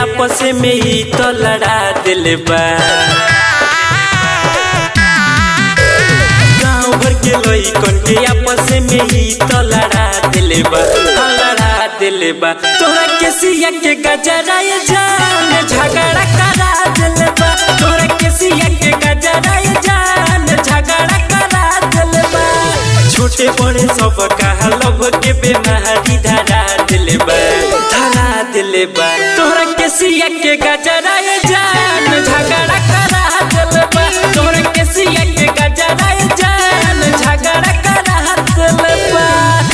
आपस में ही तो लड़ा दिल बा गाँव भर के लइकन के आपस में ही तो लड़ा दिल बा हाँ, लड़ा दिल बा तोरा के सिया के गजरा ये जान झगड़ा करा दिल बा तोरा के सिया के गजरा ये जान झगड़ा करा दिल बा छोटे बड़े सब कहा लभ के बेमारी धरा दिल बा धरा दिल बा तोरा के सिया के गजरा ये जान झगड़ा करा दिल बा तोरा के सिया के गजरा ये जान झगड़ा करा दिल बा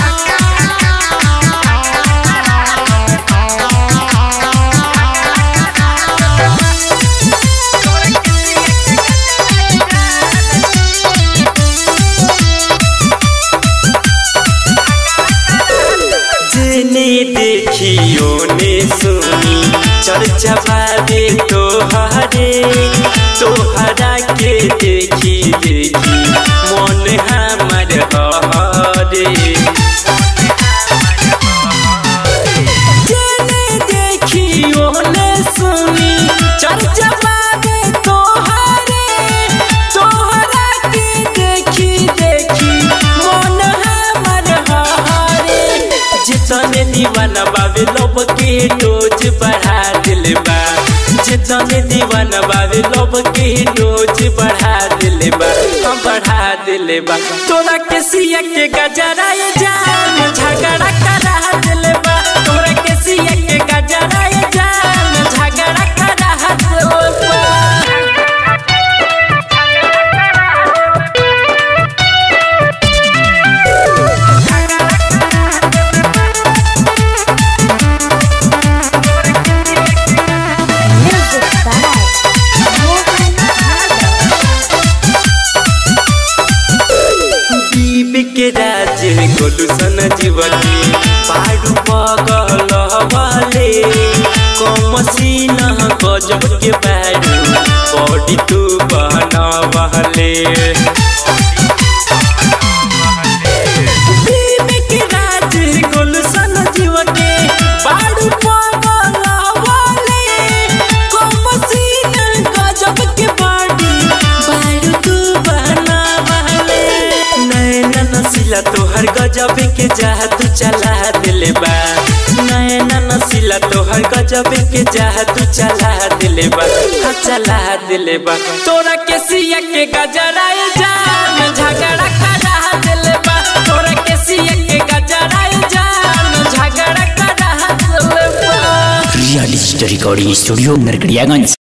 जेने देखियो ने सुनी चर्चा बाबे तोहरे तोहरा के देखी देखी मन हमर हरे जेने देखियो ने सुनी चर्चा बाबे तोहरे तोहरा के देखी देखी मन हमर हरे जितने दीवाना बाबे लोब के डोज बढ़ा दिल बा जितने दीवाना बाबे लोब के डोज बढ़ा दिल बा हम बढ़ा दिल बा तोरा के सिया के गजरा ये जान झगड़ा करा दिल बा तोरा के सिया के गजरा ये जान झगड़ा करा दिल बा Music by Mohan दीप के राज गोलू सन जीवनी पाडू पगल वाले कमसीन गजब के बारू बॉडी तू बनवले दीप के राज गोलू सन जीवनी पाडू पगल वाले कमसीन गजब के बॉडी बारू तू बनवले नैना नसीला तोहर गजब के जादू चला दिल बा नैना नसीला तोहर गजब के जादू चला दिल बा हाँ चला दिल बा तोरा के सिया के गजरा ये जान झगड़ा करा दिल बा तोरा के सिया के गजरा ये जान झगड़ा करा दिल बा real digital recording studio Narkatiaganj